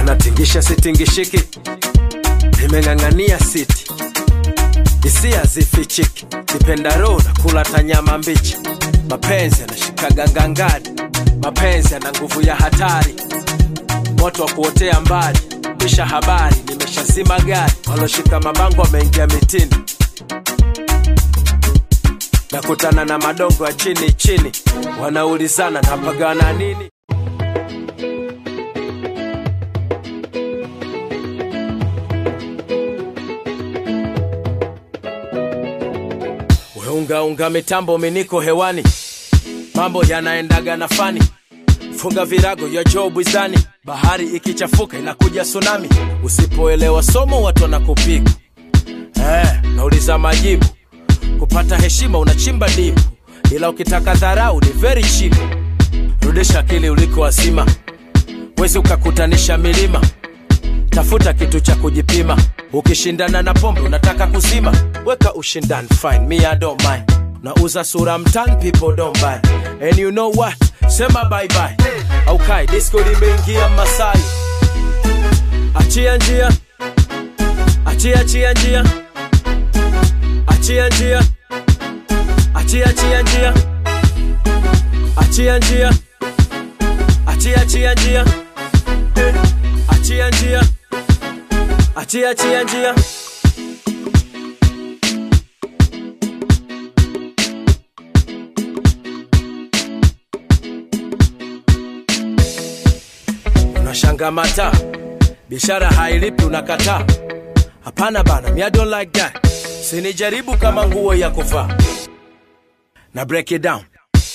natingisha sitingishiki nimeng'ang'ania siti hisia zifichiki kipendaro na kula tanyama mbichi mapenzi yanashikaga ngangari mapenzi yana nguvu ya hatari moto wa kuotea mbali kisha habari nimeshazima gari waloshika mabango wameingia mitini nakutana na madongo ya chini chini wanaulizana napagana nini weungaunga mitambo miniko hewani mambo yanaendaga na fani funga virago ya joo bwizani bahari ikichafuka inakuja tsunami usipoelewa somo watu wanakupiga eh, nauliza majibu kupata heshima unachimba dipu ila ukitaka dharau ni very cheap rudisha akili uliko wazima wezi ukakutanisha milima tafuta kitu cha kujipima ukishindana na pombe unataka kuzima weka ushindani fine me I don't mind nauza sura mtan people don't buy and you know what sema bye bye au kai disco limeingia masai achia njia achia achia njia achia njia achia achia njia achia njia achia achia njia Eh, achia njia achia achia njia unashanga mata biashara hailipi unakataa hapana bana me I don't like that sinijaribu kama nguo ya kuvaa na break it down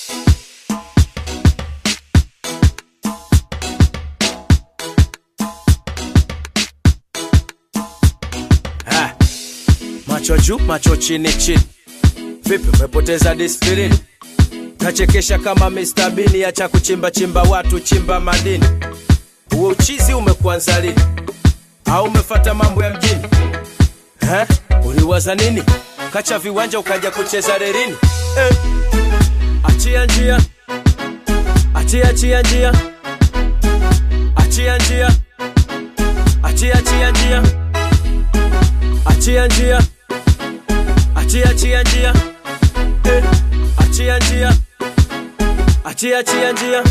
Ah, macho juu macho chini chini vipi umepoteza disiplini nachekesha kama Mr. Bean acha kuchimba chimba watu chimba madini huo uchizi umekuanza lini au umefata mambo ya mjini eh? uliwaza nini kacha viwanja ukaja kucheza rerini eh. achia njia achia achia njia achia njia achia achia njia achia njia achia achia njia eh. achia njia achia achia njia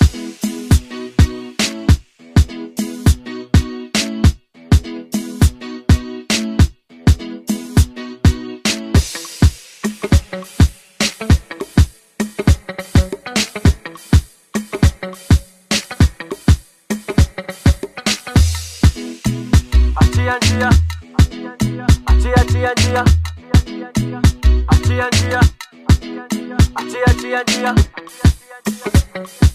achia njia achia achia njia achia njia achia achia njia